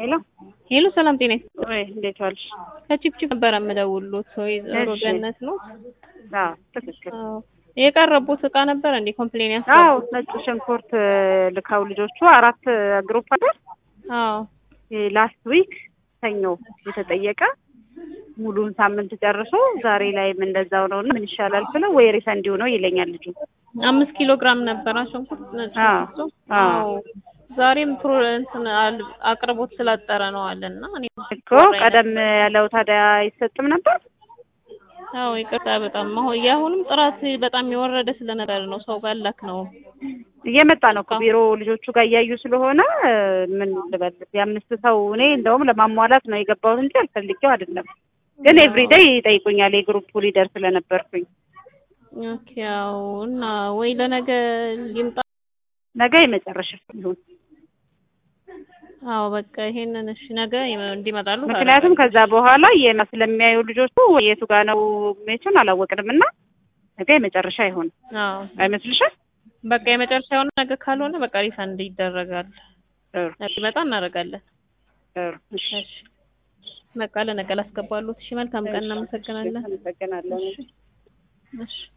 ሄሎ ሄሎ ሰላም ጤና ወይ እንዴት ዋልሽ? ከቺፕቺፕ ነበረ የምደውልሎት ወይዘሮ እሺ። ገነት ነው። አዎ ትክክል። አዎ የቀረቡት እቃ ነበረ እንዴ ኮምፕሌን አዎ ያስገቡት? ነጭ ሽንኩርት ልካው ልጆቹ አራት ግሩፕ አይደል? አዎ ላስት ዊክ ሰኞ የተጠየቀ ሙሉን ሳምንት ጨርሶ ዛሬ ላይም እንደዛው ነው እና ምን ይሻላል ስለው ወይ ሪፈንድ ነው ይለኛል ልጁ። አምስት ኪሎ ግራም ነበረ ሽንኩርት ነጭ አዎ፣ ሽንኩርቱ። አዎ። አዎ ዛሬም ፕሮ እንትን አል- አቅርቦት ስላጠረ ነው አለና እኔ እኮ ቀደም ያለው ታዲያ አይሰጥም ነበር? አዎ ይቅርታ በጣም አሁን የአሁንም ጥራት በጣም የወረደ ስለነበር ነው ሰው ባላክ ነው። እየመጣ ነው እኮ ቢሮ ልጆቹ ጋር እያዩ ስለሆነ ምን ልበል የአምስት ሰው እኔ እንደውም ለማሟላት ነው የገባሁት እንጂ አልፈልጌው አይደለም። ግን ኤቭሪዴይ ይጠይቁኛል የግሩፕ ሊደር ስለነበርኩኝ ኦኬ ያው እና ወይ ለነገ ሊምጣ ነገ የመጨረሻ ይሁን። አዎ በቃ ይሄንን እሺ ነገ ይመ- እንዲመጣሉ ምክንያቱም ከዛ በኋላ የማ ስለሚያዩ ልጆቹ የቱ ጋር ነው ሜቹን አላወቅንም እና ነገ የመጨረሻ ይሁን አዎ አይመስልሽም? በቃ የመጨረሻ የሆነ ነገ ካልሆነ በቃ ሪፈንድ ይደረጋል። ጥሩ ይመጣ እናደርጋለን። ጥሩ እሺ እሺ በቃ ለነገ ላስገባሉት። እሺ መልካም ቀን፣ እናመሰግናለን። አመሰግናለሁ። እሺ